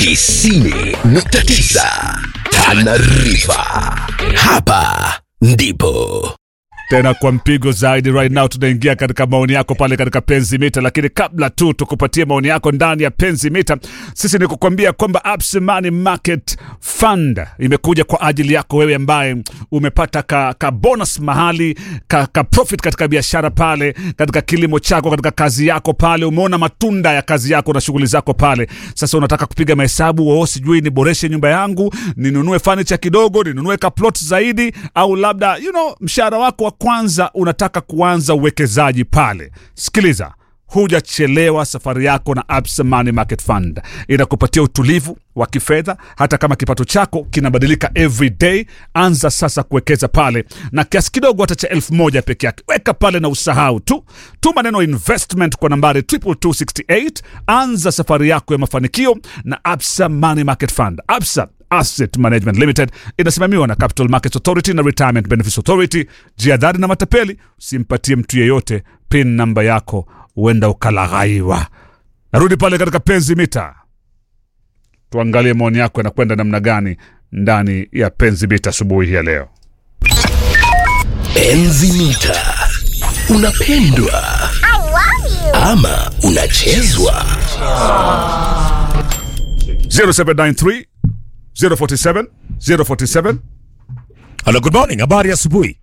tisini nukta tisa Tanarifa. Hapa ndipo tena kwa mpigo zaidi right now tunaingia katika maoni yako pale katika penzi mita lakini kabla tu tukupatie maoni yako ndani ya penzi mita sisi ni kukwambia kwamba Absa Money Market Fund imekuja kwa ajili yako wewe ambaye umepata ka, ka bonus mahali ka, ka profit katika biashara pale katika kilimo chako katika kazi yako pale umeona matunda ya kazi yako na shughuli zako pale sasa unataka kupiga mahesabu oo sijui niboreshe nyumba yangu ninunue furniture kidogo ninunue ka plot zaidi au labda you know mshahara wako wa kwanza unataka kuanza uwekezaji pale sikiliza hujachelewa safari yako na Absa Money Market Fund inakupatia utulivu wa kifedha hata kama kipato chako kinabadilika every day anza sasa kuwekeza pale na kiasi kidogo hata cha elfu moja peke yake weka pale na usahau tu tuma neno investment kwa nambari 22268 anza safari yako ya mafanikio na Absa Money Market Fund Absa Asset Management Limited inasimamiwa na Capital Markets Authority na Retirement Benefits Authority. Jiadhari na matapeli, usimpatie mtu yeyote pin namba yako, huenda ukalaghaiwa. Narudi pale katika penzi mita, tuangalie maoni yako yanakwenda namna gani ndani ya penzi mita asubuhi hii ya leo. Enzi Mita. Unapendwa ama unachezwa? 0793 047 047 Hello, good morning. Habari ya asubuhi.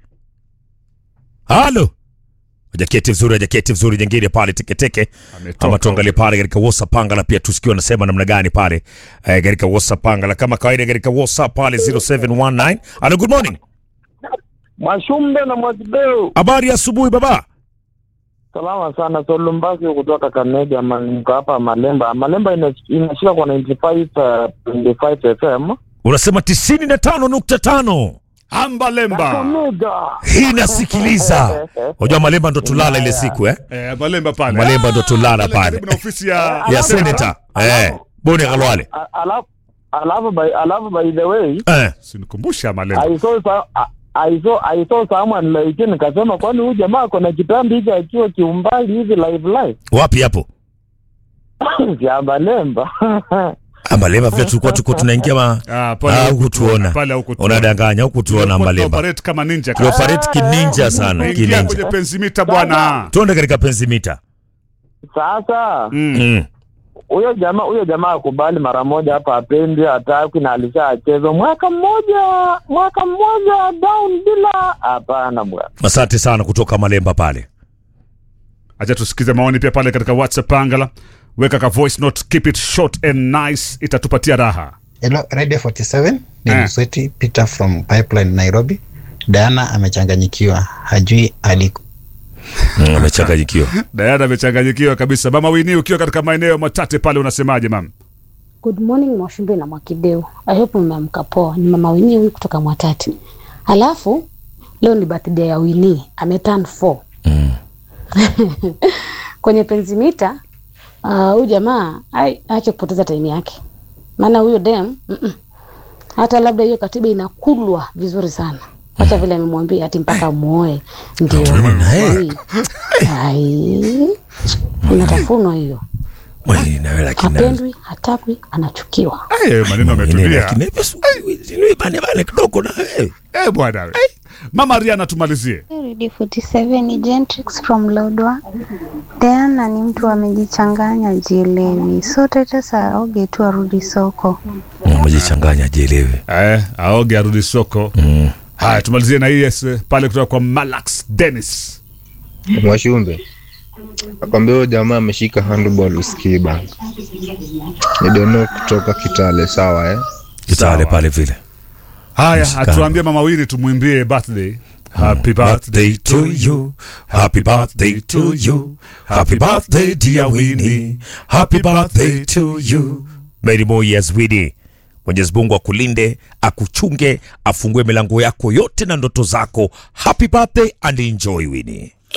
Halo. Jaketi vizuri, jaketi vizuri jengine pale teketeke. Ametoka. Ama tuangalie pale katika WhatsApp pangala pia tusikie wanasema namna gani pale eh, katika WhatsApp pangala kama kawaida katika WhatsApp pale 0719. Hello, good morning. Mwashumbe na Mwakideu, Habari ya asubuhi baba. salama sana. Solumbasi kutoka Kakamega, ma- mko hapa Malemba. Malemba ina- inashika kwa 95 uh, 25 FM. Unasema 95.5. Amba Lemba. Kakamega. Hii nasikiliza. Unajua Malemba ndo tulala ile siku eh? Eh, Malemba pale. Malemba ndo tulala Pale pale. karibu na ofisi ya Ya senator. Eh. Boni Kalwale. A- Alafu alafu by alafu by the way, Eh. Sinikumbusha Malemba. I saw sa- I- I saw I saw someone like nikasema kwani huyu jamaa ako na kitambi hiki akiwa kiumbali hivi live live. Wapi hapo? Ya Malemba. Ah, Malemba vile tulikuwa tuko tunaingia ma Ah, pale Ah, hukutuona. hukutuona. Pale hukutuona. Unadanganya, hukutuona Tulikuwa Malemba. tunaoperate kama ninja. Tuoperate kininja sana, Ingia kwenye kininja. pensimita bwana. Tuende katika pensimita. Sasa Mm. Mm. huyo jamaa huyo jamaa akubali mara moja hapa, apendi hataki, na alishachezwa mwaka mmoja mwaka mmoja down bila. Hapana bwana, Asante sana kutoka Malemba pale. Acha tusikize maoni pia pale katika WhatsApp Pangala. Weka ka voice note, keep it short and nice, itatupatia raha. Hello, Radio 47 ni Eh. Msweti Peter from Pipeline Nairobi. Diana amechanganyikiwa, hajui aliko. Mm, amechanganyikiwa. Diana amechanganyikiwa kabisa. Mama Wini, ukiwa katika maeneo matate pale, unasemaje mama? Good morning Mwashumbe na Mwakideu. I hope mmeamka poa. Ni mama Winnie huyu kutoka Mwatati. Alafu leo ni birthday ya Winnie, ameturn 4. Mm. Kwenye penzimita ah, huyu jamaa ai aache kupoteza time yake. Maana huyo dem mm-mm. hata labda hiyo katiba inakulwa vizuri sana. Acha vile amemwambia ati mpaka muoe ndio. naye. Ai. Unatafunwa hiyo. Wewe na wewe lakini. Hapendwi, hatakwi, anachukiwa. Eh, maneno Lakini ametulia. lakini ni bane bane kidogo na wewe. Eh, bwana we. Mama Riana, tumalizie. Radio 47 ni Gentrix from Lodwa. Diana ni mtu amejichanganya, jielewi. So Titus aoge tu arudi soko. Umejichanganya jielewi. Eh, aoge arudi soko. Mm. Haya, tumalizie na hii yes, pale kutoka kwa Malax Dennis. Mwashumbe akwambia huyo jamaa ameshika handball usikii bana. Ni Dono kutoka Kitale, sawa eh? Kitale pale vile. Haya, Mshikano. atuambie Mama Wini tumwimbie birthday. Happy birthday to you. Happy birthday to you. Happy birthday dear Winnie. Happy birthday to you. Many more years Winnie. Mwenyezi Mungu akulinde, akuchunge, afungue milango yako yote na ndoto zako. Happy birthday and enjoy Winnie.